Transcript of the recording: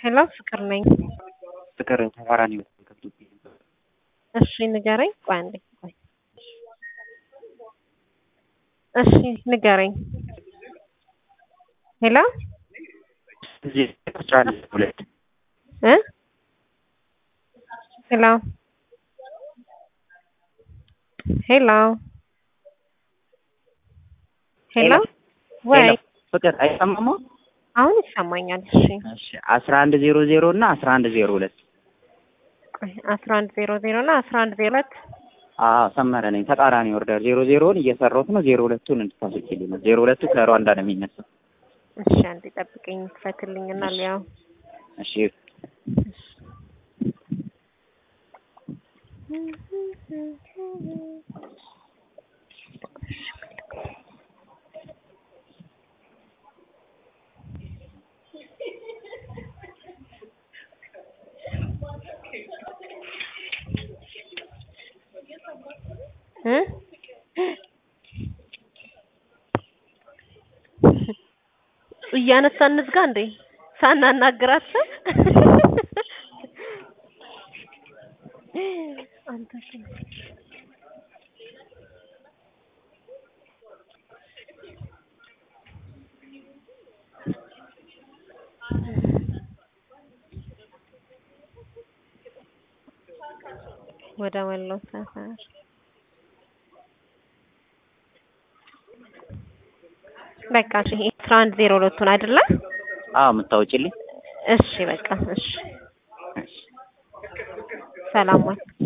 ሄሎ ፍቅር ነኝ። ፍቅር ተቃራኒ በጣም ከብዶብኝ ነበር። እሺ ንገረኝ። ቆይ አንዴ ቆይ። እሺ ንገረኝ። ሄሎ እዚህ አስራ አንድ ሁለት እ ሄሎ ሄሎ ሄሎ ወይ ፍቅር አይሰማማ? አሁን ይሰማኛል። እሺ እሺ አስራ አንድ ዜሮ ዜሮ እና አስራ አንድ ዜሮ ሁለት ቆይ አስራ አንድ ዜሮ ዜሮ እና አስራ አንድ ዜሮ ሁለት አዎ ሰመረ ነኝ። ተቃራኒ ወርዳል። ዜሮ ዜሮውን እየሰራሁት ነው። ዜሮ ሁለቱን እንድታስወጪልኝ ነው። ዜሮ ሁለቱ ከሩዋንዳ ነው የሚነሳው። እሺ አንዴ ጠብቀኝ፣ ክፈትልኝና ሊያው እሺ እ እያነሳን እንዝጋ እንዴ ሳናናግራት አንተ ወደ ወሎ ሰፈር በቃ እሺ ይሄ አስራ አንድ ዜሮ ሁለቱን አይደለ? አዎ የምታወጪልኝ እሺ በቃ እሺ ሰላም ዋል